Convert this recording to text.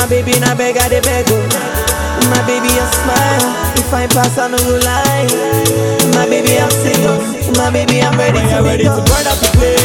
My baby, na beg, I dey beg, oh. My baby, a smile. If I pass, I no go lie. My baby, I'm single. My baby, I'm ready When to you're ready go. to burn up the place